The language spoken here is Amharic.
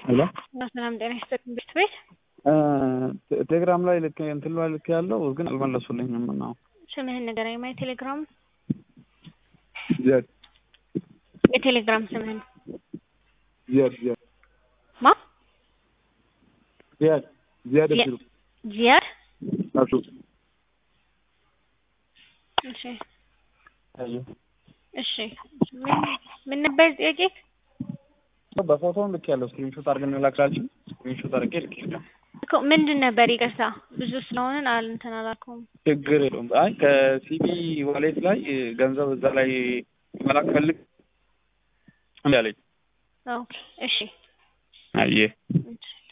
ሄሎ ሰላም ጤና ይስጥልኝ ቤት ቤት ቴሌግራም ላይ ልክ እንትን ላይ ልክ ያለው ግን አልመለሱልኝም ነው ስምህን ንገረኝ ማይ ቴሌግራም ዚያድ የቴሌግራም ስምህን ዚያድ ዚያድ ማ ዚያድ ዚያድ ዚያ- እብዱ ዚያድ አብዱ እሺ አዩ እሺ ምን ምን ነበር ጥያቄ በፎቶም ልክ ያለው ስክሪንሾት አድርገን እንላክላችሁ ስክሪንሾት አድርጌ ልክ ይላል እኮ ምንድን ነበር ይቅርታ ብዙ ስለሆነን አል እንትን አላልኩም ችግር የለውም አይ ከሲቢ ዋሌት ላይ ገንዘብ እዛ ላይ መላክ ፈልግ እንዳለኝ ኦኬ እሺ አየ እሺ